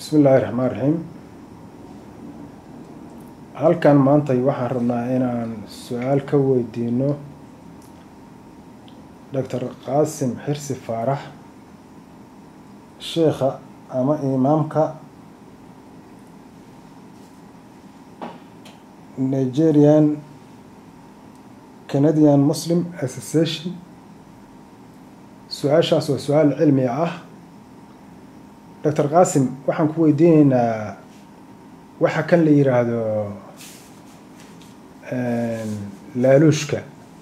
bismi illaahi raxmaan raxiim halkan maantay waxaan rabnaa inaan su-aal ka weydiino doctor qaasim xirsi faarax sheekha ama imaamka nigerian canadian muslim association su-aashaas waa su-aal cilmi ah doctor qaasim waxaan ku weydiineynaa waxa kan la yiraahdo laaluushka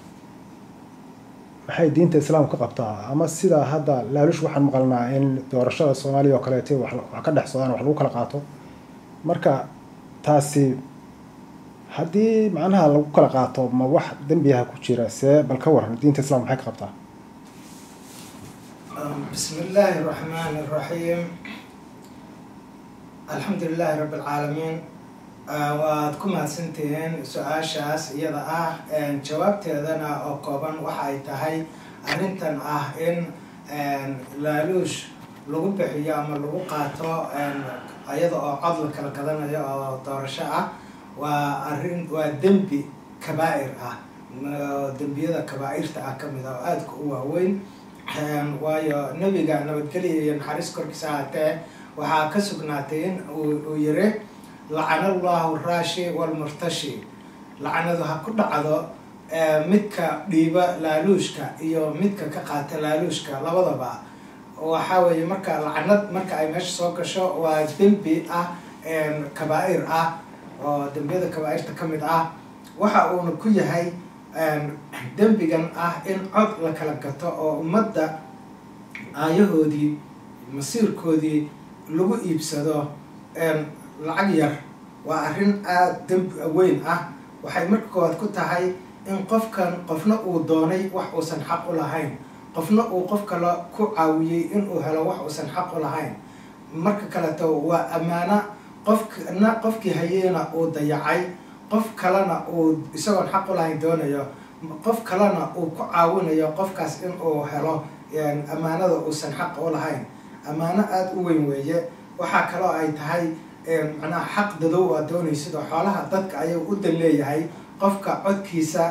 maxay diinta islaamka ka qabtaa ama sidaa hadda laaluush waxaan maqalnaa in doorashada soomaaliya oo kaleeto wax wax ka dhex socdaan wax lagu kala qaato marka taasi haddii macnaha lagu kala qaato ma wax dembiyaha ku jira see bal ka waran diinta islamka maxay ka qabtaa بسم الله الرحمن الرحيم الحمد لله رب العالمين waad ku mahadsantihiin su-aashaas iyada ah jawaabteedana oo kooban waxa ay tahay arrintan ah in laaluush lagu bixiyo ama lagu qaato iyada oo cod la kala gadanayo oo doorasho ah waa arrin waa dembi kabaa-ir ah dembiyada kabaa-irta ah kamid ah oo aadka u waaweyn waayo nebiga nabadgelya iyo naxariis korkiisa ahaatee waxaa ka sugnaatay in uu yiri lacana allahu raashi walmurtashi lacanadu ha ku dhacdo midka dhiiba laaluushka iyo midka ka qaata laaluushka labadaba waxa weeye marka lacanad marka ay meesha soo gasho waa dembi ah kabaa-ir ah oo dembiyada kabaa-irta kamid ah waxa uuna ku yahay dembigan ah in cod la kala gato oo ummadda aayahoodii masiirkoodii lagu iibsado lacag yar waa arrin aada dembi weyn ah waxay marka koowaad ku tahay in qofkan qofna uu doonay wax uusan xaq u lahayn qofna uu qof kale ku caawiyey inuu helo wax uusan xaq u lahayn marka kaleto waa ammaano qofkna qofkii hayeena uu dayacay qof kalena uu isagoon xaq u lahayn doonayo qof kalena uu ku caawinayo qofkaas in uu helo ammaanada uusan xaq u lahayn ammaano aada u weyn weeye waxaa kaloo ay tahay macnaha xaq dadow aad doonaysid oo xoolaha dadka ayuu u dan leeyahay qofka codkiisa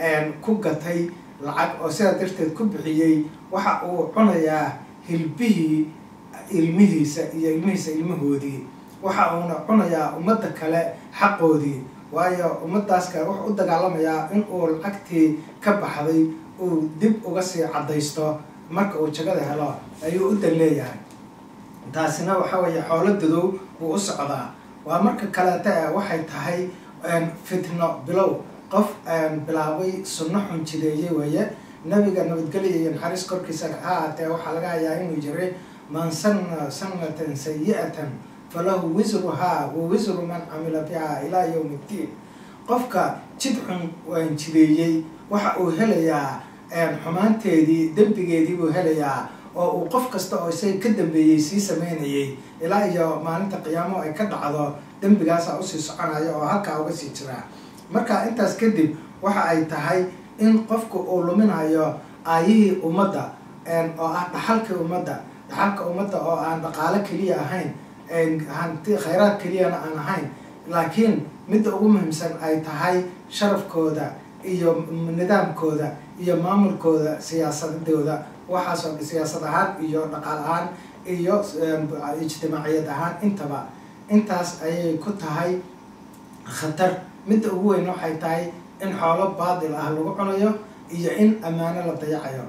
ku gatay lacag oo sidaa darteed ku bixiyey waxa uu cunayaa hilbihii ilmihiisa iyo ilmihiisa ilmahoodii waxa uuna cunayaa ummadda kale xaqoodii waayo ummadaas kale wuxuu u dagaalamayaa in uu lacagtii ka baxday uu dib uga sii caddaysto marka uu jagada helo ayuu u dan leeyahay taasina waxa weeye xoolo dadow wuu u socdaa waa marka kaleeta e waxay tahay fitno bilow qof bilaabay sunno xun jideeye weeye nabiga nabadgelya iyo naxariis korkiisa ha aatee waxaa laga hayaa inuu jiray man sanna sanatan sayi-atan falahu wisruhaa wa wisru man camila biha ilaa yowm iddiin qofka jid xun jideeyey waxa uu helayaa xumaanteedii dembigeedii buu helayaa oo uu qof kasta oo isaga ka dambeeyey sii sameynayay ilaa iyo maalinta qiyaamo ay ka dhacdo dembigaasa usii soconaya oo halkaa uga sii jiraa marka intaas kadib waxa ay tahay in qofku uu luminayo aayihii ummadda oo ah dhaxalkii ummadda dhaxalka ummadda oo aan dhaqaalo keliya ahayn hanti khayraad keliyana aan ahayn laakiin midda ugu muhiimsan ay tahay sharafkooda iyo nidaamkooda iyo maamulkooda siyaasadooda waxaasoo siyaasad ahaan iyo dhaqaal ahaan iyo ijtimaaciyad ahaan intaba intaas ayay ku tahay khatar midda ugu weyn waxay tahay in xoolo baadil ah lagu cunayo iyo in ammaano la dayacayo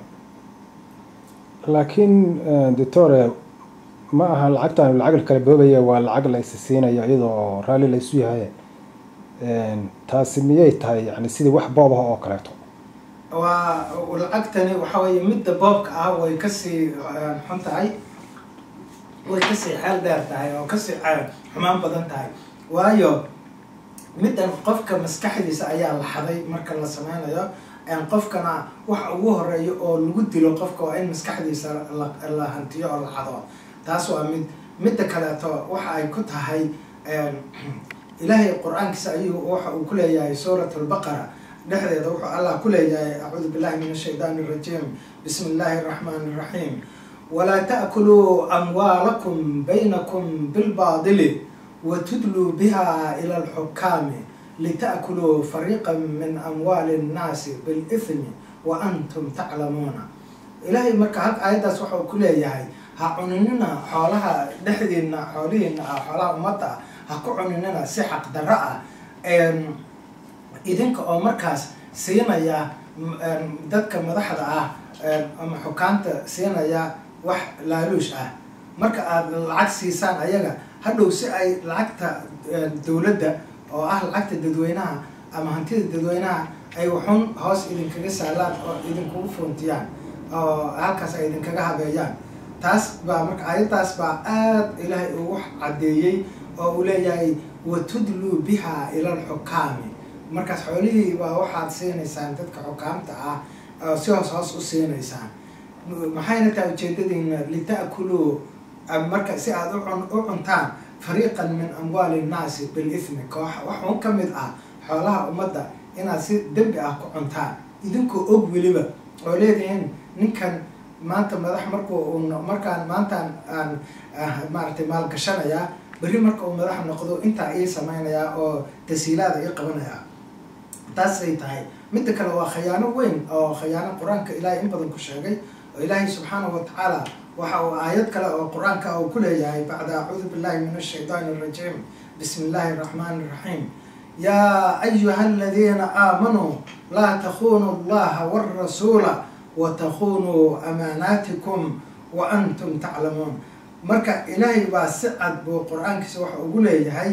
laakiin doctore ma aha lacagtan lacag la kala boobaya waa lacag la isi siinayo iyadoo raalli la isu yahay taasi miyay tahay yani sidii wax boob ah oo kaleeto waa lacagtani waxa weeye midda boobka ah way kasii xun tahay way kasii xeel dheer tahay oo kasii xumaan badan tahay waayo middan qofka maskaxdiisa ayaa la xaday marka la sameynayo qofkana waxa ugu horeeya oo lagu dilo qofka waa in maskaxdiisa la hantiyo oo la xado taas waa mid midda kaleeto waxa ay ku tahay ilaahay qur-aankiisa ayuu waxa uu ku leeyahay suurat albaqara dhexdeeda wuxuu allah ku leeyahay acuudu billahi min ashaydaani arajiim bismi illaahi araxmaani iraxiim walaa ta'kuluu amwaalakum baynakum bilbaadili watudluu biha ila alxukaami lita'kuluu fariiqa min amwaali nnaasi bilithmi wa antum taclamuuna ilaahay marka hal aayaddaas waxa uu ku leeyahay ha cuninina xoolaha dhexdiina xoolihiina ah xoolaha ummadda ah ha ku cuninina si xaqdarro ah idinka oo markaas siinaya dadka madaxda ah ama xukaanta siinaya wax laaluush ah marka aada lacag siisaan ayaga hadhow si ay lacagta dowladda oo ah lacagta dadweynaha ama hantida dadweynaha ay waxun hoos idinkaga saalaan oo idinkugu fuuntiyaan oo halkaas ay idinkaga habeeyaan taas baa marka ayaddaas baa aada ilaahay ugu caddeeyey oo uu leeyahay watudluu biha ila alxukaami markaas xoolihii baa waxaad siinaysaan dadka xukaamta ah oo si hoos hoos u siinaysaan maxayna tahay ujeedadiina lita'kuluu marka si aada u cuntaan fariiqan min amwaali nnaasi bilithmi koox wax un ka mid ah xoolaha ummadda inaad si dembi ah ku cuntaan idinkoo og weliba oo leedihiin ninkan maanta madax marku markaan maantaan aan maaragtay maalgashanayaa berri marka uu madax noqdo intaa ii samaynayaa oo tasiilaada ii qabanayaa taasay tahay midda kale waa khayaano weyn oo khayaano qur-aanka ilaahay in badan ku sheegay oo ilaahay subxaanahu watacaala waxa uu aayad kale oo qur-aanka uu ku leeyahay bacda acuudu billahi min ashaydaani arajiim bismi illaahi araxmaani iraxiim yaa ayuha aladiina aamanuu laa takunuu allaha warasuula watakunuu amaanaatikum wa antum taclamuun marka ilaahay baa si cad buu qur-aankiisa waxa ugu leeyahay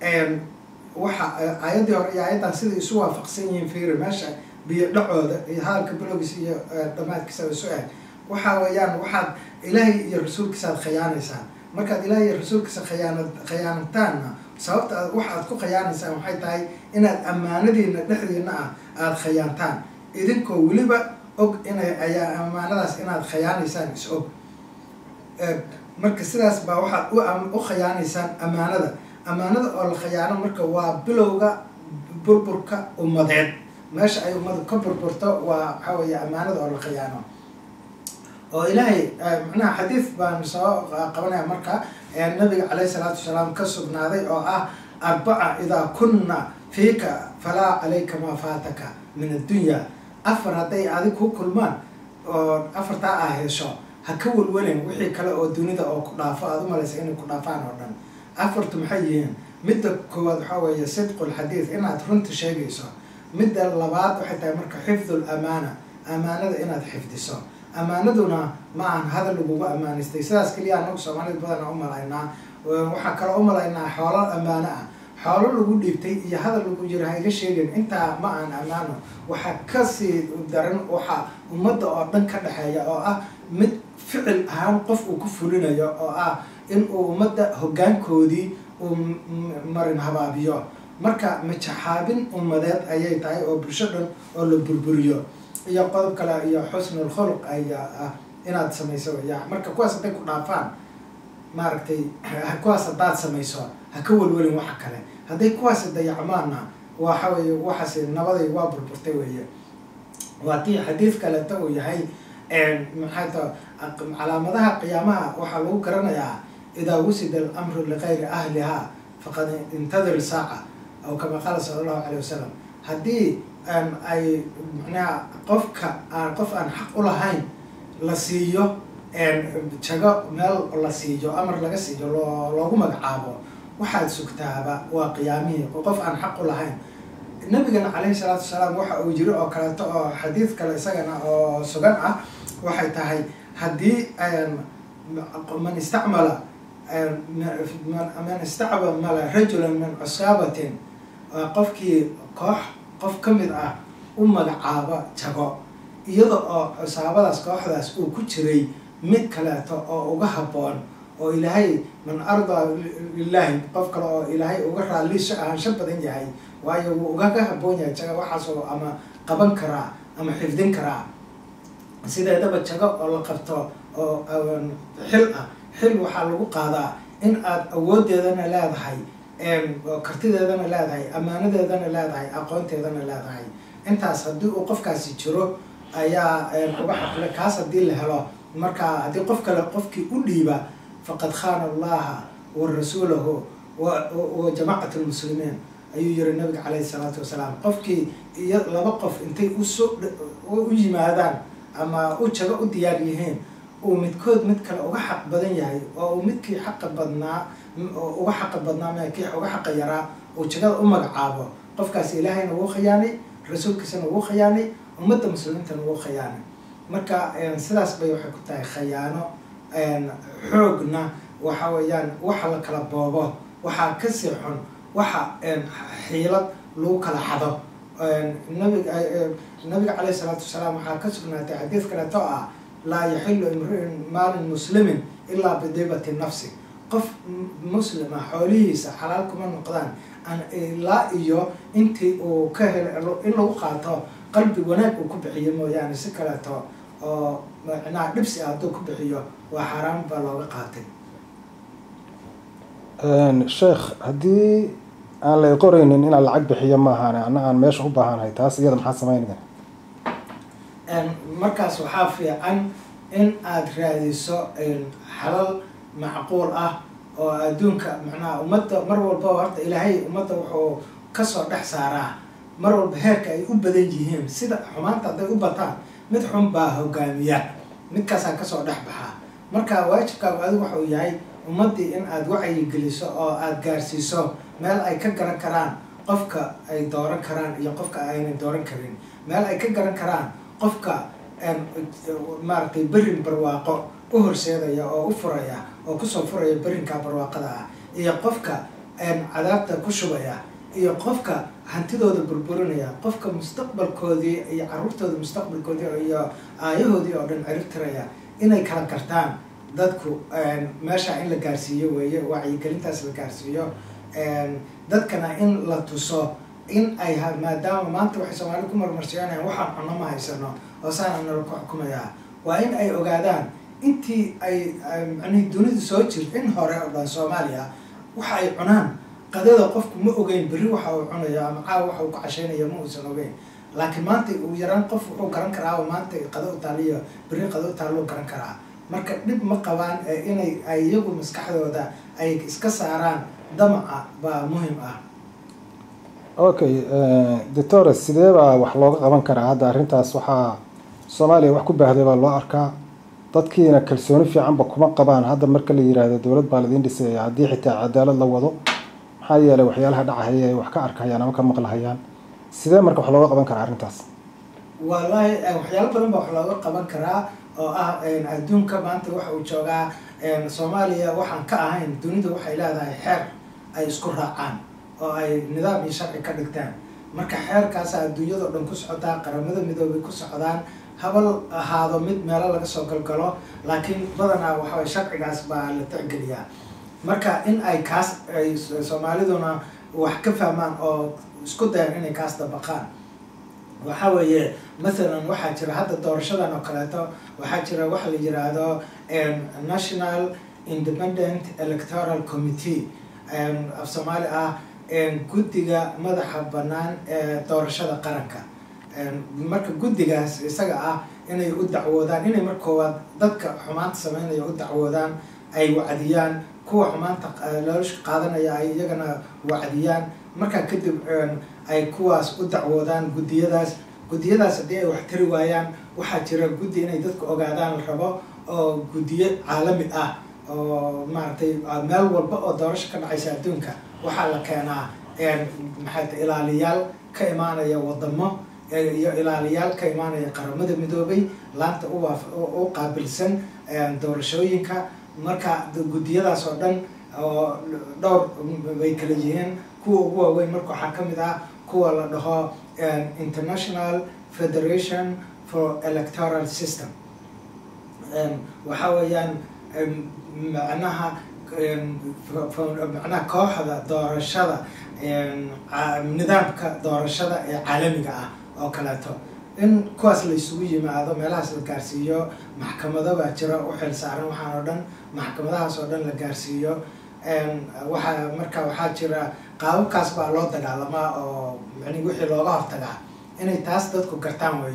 waxa aayaddii hore iyo aayaddan siday isu waafaqsan yihiin fiiri meesha biyo dhacooda iyo hadalka bilowgiisa iyo dhammaadkiisa isu eg waxa weeyaan waxaad ilaahay iyo rasuulkiisa aad khiyaanaysaan markaad ilaahay iyo rasuulkiisa khiyaana khiyaanataanna sababta aad wax aad ku khiyaanaysaan waxay tahay inaad ammaanadiina dhexdiina ah aada khiyaantaan idinkoo weliba og inay ayaa ammaanadaas inaad khiyaanaysaan is og marka sidaas baa waxaad u khiyaanaysaan ammaanada ammaanada oo la khiyaano marka waa bilowga burburka ummadeed meesha ay ummadu ka burburto waa waxaa weeye ammaanada oo la khiyaano oo ilaahay macnaha xadiid baan soo qabanaya marka nabiga caleyhi salaatu wasalaam ka sugnaaday oo ah arbaca idaa kunna fiika falaa calayka maa faataka min addunya afar hadday adig ku kulmaan oo afartaa ah hesho ha ka welwelin wixii kale oo dunida oo ku dhaafo aada u malaysa inay ku dhaafaan oo dhan afartu maxay yihiin midda koowaad waxaa weeye sidqul xadiid inaad runta sheegayso midda labaad waxay tahay marka xifdul amaana amaanada inaad xifdiso ammaanaduna ma ahan hadal lagugu ammaanaystay sidaas keliya anagu soomaalida badana u malaynaa waxaa kaloo u malaynaa xoolo ammaano ah xoolo lagu dhiibtay iyo hadal lagu jiro ha iga sheegin intaa ma aan ammaano waxaa kasii daran waxaa ummadda oo dhan ka dhexeeya oo ah mid ficil ahaan qof uu ku fulinayo oo ah in uu ummadda hoggaankoodii uu marin habaabiyo marka majaxaabin ummadeed ayay tahay oo bulsho dhan oo la burburiyo iyo qodob kale iyo xusnul khuluq ayaa ah inaad samayso ya marka kuwaas hadday ku dhaafaan maaragtay kuwaas haddaad samayso ha ka welwelin waxa kale hadday kuwaasi dayacmaana waxa weeye waxaas nabaday waa burburtay weeye waa tii xadiid kaleeta uu yahay maxay ta calaamadaha qiyaamaha waxaa lagu garanayaa idaa wusida alamru ligayri ahliha faqad intadir saaca aw kama qaala sala allahu caleyh wasalam haddii ay macnaha qofka aan qof aan xaq u lahayn la siiyo jago meel la siiyo amar laga siiyo loo loogu magacaabo waxaad sugtaaba waa qiyaamihii qof aan xaq u lahayn nabigana caleyhi salaatu wasalaam waxa uu jiri oo kaleeto oo xadiid kale isagana oo sugan ah waxay tahay haddii man istacmala man istacmala rajulan min cusaabatin qofkii koox qof ka mid ah u magacaaba jago iyada oo cusaabadaas kooxdaas uu ku jiray mid kaleeto oo uga habboon oo ilaahay man ardaa lilaahi qof kale oo ilaahay uga raalliisho ahaansho badan yahay waayo wuu ugaga habboon yahay jaga waxaasoo ama qaban karaa ama xifdin karaa sideedaba jago oo la qabto oo xil ah xil waxaa lagu qaadaa in aad awoodeedana leedahay kartideedana leedahay ammaanadeedana leedahay aqoonteedana leedahay intaas haddii uu qofkaasi jiro ayaa uga xaqle kaas haddii la helo marka haddii qof kale qofkii u dhiiba faqad khana allaha wa rasuulahu wa jamacat lmuslimiin ayuu yiri nabiga caleyhi salaatu wasalaam qofkii iyo laba qof intay usoo u yimaadaan ama u jago u diyaar yihiin uu midkood mid kale uga xaq badan yahay oo uu midkii xaqa badnaa uga xaqa badnaa ma kii uga xaqa yaraa uu jagada u magacaabo qofkaas ilaahayna wuu khiyaanay rasuulkiisana wuu khiyaanay ummadda muslimiintana wuu khiyaanay marka sidaas bay waxay ku tahay khayaano xoogna waxa weeyaan waxa la kala boobo waxaa kasii xun waxa xiilad lagu kala xado nabiga nabiga caleyhi salaatu wasalaam waxaa ka sugnaatay xadiid kaleeto ah laa yaxilu imriin maalin muslimin ilaa bidibati nafsi qof muslima xoolihiisa xalaal kuma noqdaan ilaa iyo intii uu ka helo in lagu qaato qalbi wanaag uu ku bixiyo mooyaane si kaleeto oo macnaha dhibsi ah hadduu ku bixiyo waa xaaraan baa looga qaatay sheekh haddii aan la qoraynin inaan lacag bixiyo maahan ana aan meesha u baahanahay taas iyada maxaa sameynaya markaas waxaa fiican in aada raadiso xalal macquul ah oo adduunka macnaha ummadda mar walba horta ilaahay ummadda wuxuu kasoo dhex saaraa mar walba heerka ay u badan yihiin sida xumaanta hadday u bataan mid xun baa hogaamiya midkaasaa kasoo dhex baxaa marka waajibkaagu adigu waxau yahay ummaddii in aada wacyigeliso oo aada gaarsiiso meel ay ka garan karaan qofka ay dooran karaan iyo qofka aynay dooran karin meel ay ka garan karaan qofka maaragtay berin barwaaqo u horseedaya oo u furaya oo kusoo furaya berinka barwaaqada ah iyo qofka cadaabta ku shubaya iyo qofka hantidooda burburinaya qofka mustaqbalkoodii iyo caruurtooda mustaqbalkoodii iyo aayahoodii oo dhan ciribtiraya inay kala gartaan dadku meesha in la gaarsiiyo weeye wacyigelintaas la gaarsiiyo dadkana in la tuso in ay maadaama maanta waxay soomaalida ku marmarsiyanayaan waxaan cunno ma haysano oo saana nala ku xukumayaa waa in ay ogaadaan intii ay macnihii dunidu soo jirta in hore oo dhan soomaaliya waxa ay cunaan qadada qofku ma ogeyn berri waxa uu cunayo ama caawa waxa uu ku cashaynayo ma uusan ogeyn laakiin maanta uu yaraan qof wuxuu garan karaa oo maanta qado u taaliyo berri qado u taalluu garan karaa marka dhib ma qabaan inay ay iyagu maskaxdooda ay iska saaraan damaca baa muhim ah okay doctore sidee baa wax looga qaban karaa hadda arrintaas waxaa soomaaliya wax ku baahday baa loo arkaa dadkiina kalsooni fiicanba kuma qabaan hadda marka la yiraahdo dowlad baa ladiin dhisaya haddii xitaa cadaalad la wado maxaa yeelay waxyaalaha dhacahaya ay wax ka arkahayaan ama ka maqlahayaan sidee marka wax looga qaban karaa arrintaas wallaahi waxyaalo badan baa wax looga qaban karaa oo ah adduunka maanta waxa uu joogaa soomaaliya waxaan ka ahayn dunidu waxay leedahay xeer ay isku raacaan oo ay nidaam iyo sharci ka dhigtaan marka xeerkaasa adduunyado dhan ku socotaa qaramada midoobay ku socdaan habal ahaado mid meelo laga soo galgalo laakiin badanaa waxaway sharcigaas baa la tixgeliyaa marka in ay kaas ay soomaaliduna wax ka fahmaan oo isku dayan inay kaas dabaqaan waxa weeye mathalan waxaa jira hadda doorashadan oo kaleeto waxaa jira waxa la yiraahdo national independent electoral committee af soomaali ah guddiga madaxa bannaan ee doorashada qaranka marka guddigaas isaga ah inay u dacwoodaan inay mar koowaad dadka xumaanta sameynaya u dacwoodaan ay wacdiyaan kuwa xumaanta loolasha qaadanaya ay iyagana wacdiyaan markaa kadib ay kuwaas u dacwoodaan guddiyadaas guddiyadaas haddii ay wax tari waayaan waxaa jira guddi inay dadku ogaadaan la rabo oo guddiyo caalami ah oo maaragtay meel walba oo doorasho ka dhacaysa adduunka waxaa la keenaa maxayta ilaaliyaal ka imaanaya wadamo iyo ilaaliyaal ka imaanaya qaramada midoobay laanta u qaabilsan doorashooyinka marka guddiyadaas oo dhan oo dhowr bay kala yihiin kuwa ugu waaweyn marka waxaa ka mid ah kuwa la dhaho international federation for electoral system waxa weeyaan macnaha macnaha kooxda doorashada nidaamka doorashada ee caalamiga ah oo kaleeto in kuwaas la isugu yimaado meelahaas la gaarsiiyo maxkamado baa jira u xil saaran waxaan oo dhan maxkamadahaas oo dhan la gaarsiiyo waxaa marka waxaa jira qaababkaas baa loo dagaalamaa oo mani wixii looga hortagaa inay taas dadku gartaan weeye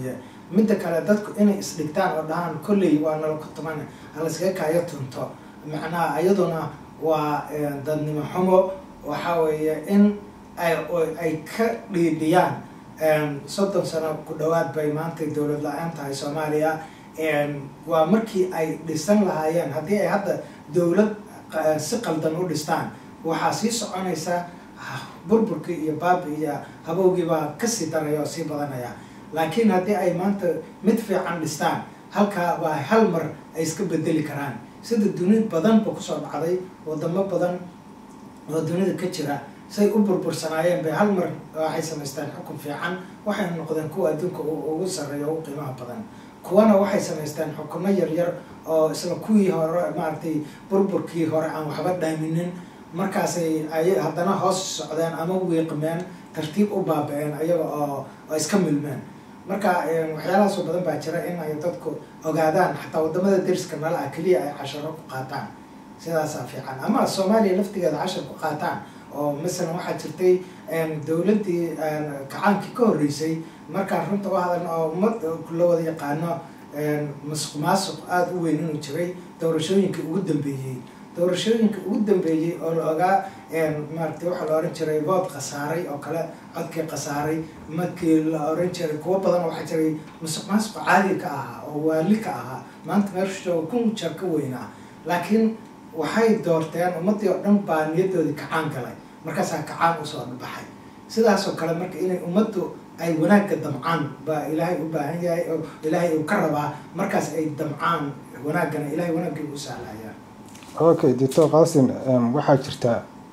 midda kale dadku inay isdhigtaan oo dhahaan kolley waa nala ku tuman halaskaga kaayo tunto macnaha iyaduna waa dadnimo xumo waxa weeye in ay ay ka dhiidhiyaan soddon sano ku dhawaad bay maanta dowlad la-aan tahay soomaaliya waa markii ay dhisan lahaayeen haddii ay hadda dowlad si qaldan u dhistaan waxaa sii soconaysa burburkii iyo baabi iyo habowgiibaa kasii daraya oo sii badanaya laakiin haddii ay maanta mid fiican dhistaan halkaa baa hal mar ay iska bedeli karaan sida dunid badanba kusoo dhacday wadamo badan oo dunida ka jira say u burbursanaayeen bay hal mar waxay samaysteen xukun fiican waxay noqdeen kuwa adduunka ugu sarreeya ugu qiimaha badan kuwana waxay samaysteen xukuno yaryar oo isla kuwii hore maaragtay burburkii hore aan waxba dhaaminin markaasay ay haddana hoos socdeen ama wiiqmeen tartiib u baaba-een ayaga oo oo iska milmeen marka waxyaalahaasoo badan baa jira in ay dadku ogaadaan xataa wadamada dariska nala ah keliya ay casharo ku qaataan sidaasaa fiican ama soomaaliya laftigeeda cashar ku qaataan oo masalan waxaa jirtay dowladdii kacaankii ka horreysay markaan runta u hadalna oo ummad la wada yaqaano masuq maasuq aada u weyn inuu jiray doorashooyinkii ugu dambeeyey doorashooyinka ugu dambeeyey oo la ogaa maaragtay waxaa la oran jiray vood khasaaray oo kale codkii khasaaray markii la oran jiray kuwo badan waxaa jiray masuq maasuq caadi ka ahaa oo waali ka ahaa maanta meesha kun jeer ka weynaa laakiin waxay doorteen ummadii oo dhan baa niyadoodii kacaan galay markaasaa kacaan usoo baxay sidaasoo kale marka inay ummaddu ay wanaagga damcaan baa ilaahay u baahan yahay oo ilaahay uu ka rabaa markaas ay damcaan wanaaggana ilahay wanaaggii u sahlaya okay doctor qasim waxaa jirta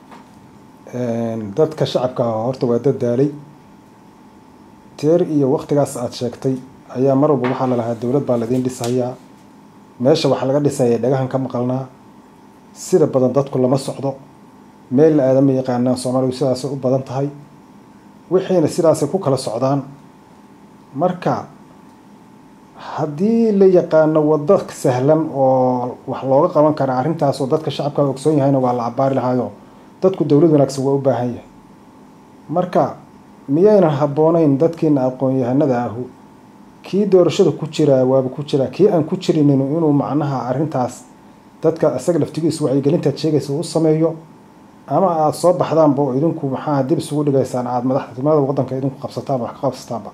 dadka shacabka horta waa dad daalay teer iyo waktigaas aada sheegtay ayaa mar walba waxaa lalahaa dowlad baa ladiin dhisahayaa meesha waxaa laga dhisaya dhagahan ka maqalnaa sida badan dadku lama socdo meel la aadama yaqaanaan soomaaligu sidaasay u badan tahay wixiina sidaasay ku kala socdaan marka haddii la yaqaano waddo sahlan oo wax looga qaban kara arrintaas oo dadka shacabka ogsoon yahayna waa la cabaari lahaayo dadku dowlad wanaagsan waa u baahan yahay marka miyaynan habboonayn dadkiina aqoon-yahanada ahu kii doorashada ku jiraa waaba ku jiraa kii aan ku jirinin inuu macnaha arrintaas dadka isaga laftigiisu wacyigelintaad sheegaysa u sameeyo ama aada soo baxdaanba oo idinku maxaa dib isugu dhigaysaan aada madaxtinimada waddanka idinku qabsataan wax ka qabsataanba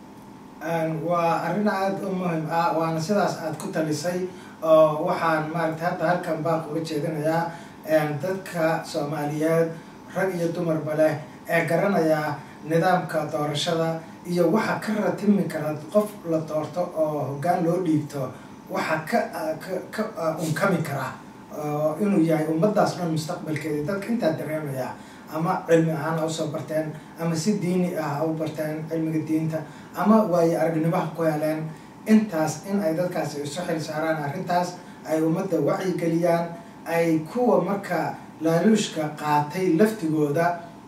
waa arrin aada u muhim ah waana sidaas aada ku talisay oo waxaan maaragtay hadda halkan baaq uga jeedinayaa dadka soomaaliyeed rag iyo dumarba leh ee garanaya nidaamka doorashada iyo waxa ka ratimi kara qof la doorto oo hoggaan loo dhiibto waxa ka ka unkami kara inuu yahay ummadaas dhan mustaqbalkeeda dadka intaa dareemaya ama cilmi ahaan ha usoo barteen ama si diini ah ha u barteen cilmiga diinta ama waayo aragnimaha ku heleen intaas in ay dadkaasi isu xil saaraan arrintaas ay ummadda wacyigeliyaan ay kuwa marka laaluushka qaatay laftigooda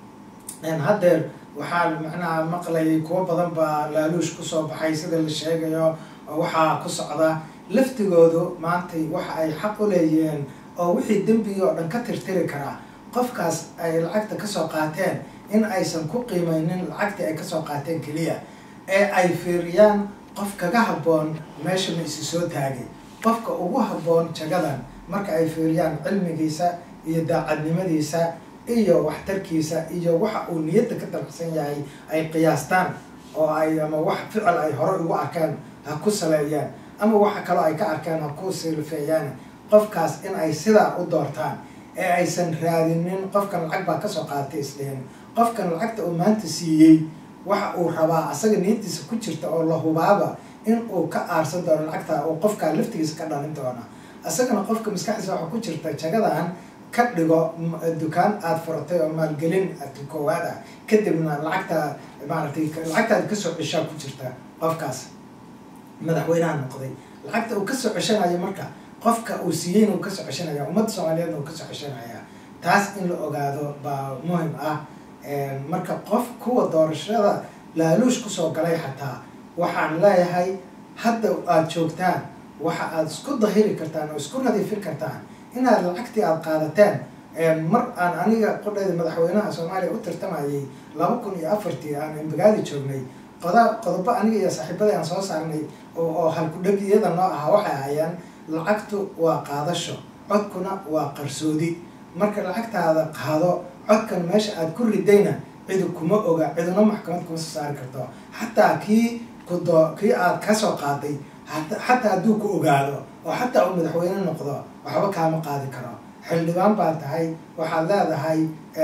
haddeer waxaa macnaha maqlayay kuwo badan baa laaluush kusoo baxay sida la sheegayo waxaa ku socda laftigoodu maantay waxa ay xaq u leeyihiin oo wixii dembigii oo dhan ka tirtiri karaa qofkaas ay lacagta kasoo qaateen in aysan ku qiimeynin lacagtii ay kasoo qaateen keliya ee ay fiiriyaan qof kaga habboon meesha ma isi soo taagay qofka ugu habboon jagadan marka ay fiiriyaan cilmigiisa iyo daacadnimadiisa iyo waxtarkiisa iyo waxa uu niyadda ka dalacsan yahay ay qiyaastaan oo ay ama wax ficil ay hore ugu arkeen ha ku saleeyaan ama waxa kaloo ay ka arkeen ha ku silfeeyaan qofkaas in ay sidaa u doortaan ee aysan raadinin qofkan lacag baa kasoo qaadatay islihin qofkan lacagta uu maanta siiyey waxa uu rabaa asaga niyadiisa ku jirta oo la hubaaba in uu ka aarsan doono lacagta uu qofkaa laftigiisa ka dhalin doona isagana qofka maskaxdiisa waxaa ku jirta jagadan ka dhigo dukaan aada furatay oo maalgelin koowaad ah kadibna lacagta maaragtay lacagtaada kasoo ceshaa ku jirta qofkaas madaxweynaha noqday lacagta uu kasoo ceshanayo marka qofka uu siiyeyna uu kasoo ceshanaya ummadda soomaaliyeedna uu kasoo ceshanaya taas in la ogaado baa muhim ah marka qof kuwa doorashada laaluush kusoo galay xataa waxaan leeyahay hadda aada joogtaan waxa aada isku dahiri kartaan oo isku nadiifin kartaan inaad lacagtii aada qaadateen mar aan aniga qodhayda madaxweynaha soomaaliya u tartamayay laba kun iyo afartii aan imbagaadi joognay qoda qodobo aniga iyo saaxiibada aan soo saarnay oo halkudhegiyada noo ahaa waxay ahayaan lacagtu waa qaadasho codkuna waa qarsoodi marka lacagtaada qaado codkan meesha aada ku ridayna cidu kuma oga ciduna maxkamad kuma soo saari karto xataa kii kudo kii aad kasoo qaaday xataa hadduu ku ogaado oo xataa uu madaxweyne noqdo waxba kaama qaadi karo xildhibaan baa tahay waxaad leedahay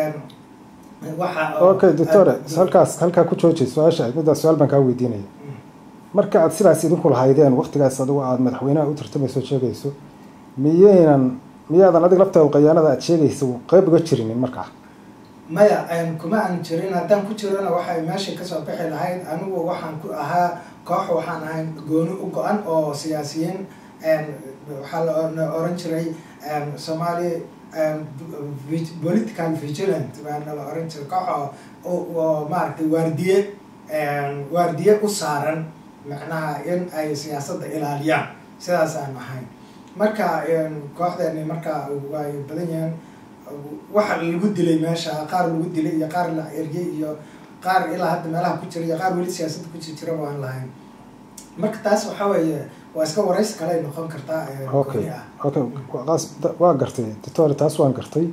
okay doctore halkaas halkaa ku jooji su-aasha middaas su-aal baan kaa weydiinaya marka aad sidaas idinku lahaydeen waktigaas adigu aada madaxweynaha u tartamayso sheegayso miyaynan miyaadan adig laftaada qayaanada aad sheegaysa qeyb uga jirinin markaa maya kuma aan jirin haddaan ku jirana waxay meesha kasoo bixi lahayd anigu waxaan ku ahaa koox waxaan ahay gooni u go-an oo siyaasiyiin waxaa la oran jiray somaali political vigilant baana la oran jiray koox oo maaragtay waardiye waardiye u saaran macnaha in ay siyaasadda ilaaliyaan sidaasaan ahay marka kooxdeeni marka way badan yihiin waxa lagu dilay meesha qaar lagu dilay iyo qaar la ergey iyo qaar ilaa hadda meelaha ku jira iyo qaar weli siyaasadda ku jira waan lahayn marka taas waxaa weeye waa iska waraysi kale ay noqon kartaa okay okay waa gartay doctor taas waan gartay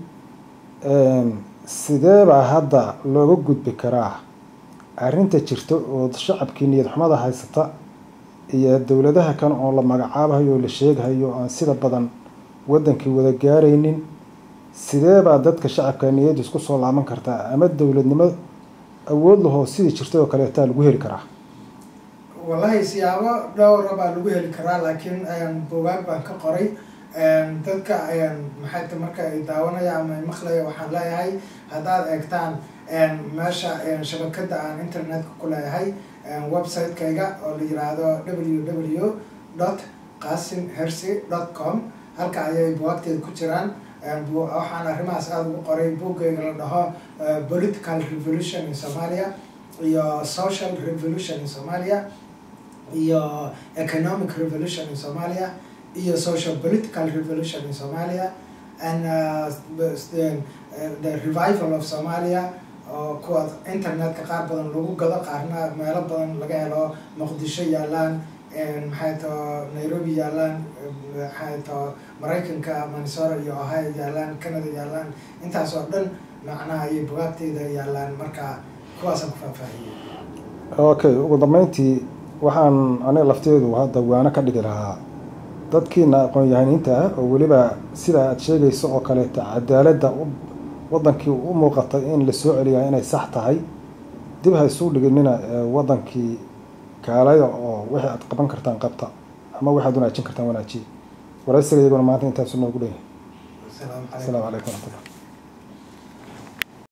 sidee baa hadda looga gudbi karaa arrinta jirta oo shacabkii niyad xumada haysata iyo dowladaha kan oo la magacaabahayo oo la sheegahayo aan sida badan waddankii wada gaaraynin sidee baa dadka shacabka niyadda isku soo laaban kartaa ama dowladnimo awood lahoo sidii jirtay oo kaleetaa lagu heli karaa wallahi siyaabo dhowra baa lagu heli karaa laakiin bugaag baan ka qoray dadka maxay ta marka ay daawanaya ama maqlaya waxaan leeyahay haddaad eegtaan meesha shabakada aan internetka ku leeyahay website-kayga oo la yiraahdo w w dot qasim hercy dot com halka ayay bugaagteeda ku jiraan waxaan arrimahaas aada ugu qoray buggayga la dhaho political revolution in somalia iyo social revolution in somalia iyo economic revolution in somalia iyo social political revolution in somalia and uh, the, the revival of somalia oo kuwa internetka qaar badan lagu gado qaarna meelo badan laga helo muqdisho yaalaan maxay tao nairobi yaalaan maxay tao maraykanka manisora iyo ohio yaalaan canada yaalaan intaas oo dhan macnaha iyo bugaagteyda yaalaan marka kuwaasaan ku faahfaahiyey okay ugu dambeyntii waxaan aniga lafteedu hadda waano ka dhigi lahaa dadkiina aqoon-yahaniinta ah oo weliba sida aad sheegayso oo kaleeta cadaaladda waddankii u muuqatay in la soo celiyaa inay sax tahay dib ha isuu dhiginina waddankii kaalaya oo wixii aad qaban kartaan qabta ama waxaad wanaajin kartaan wanaajiye waraysiga iyaguna maanta intaasu noogu dhanyahay asalaamu calaykum waraxmatullah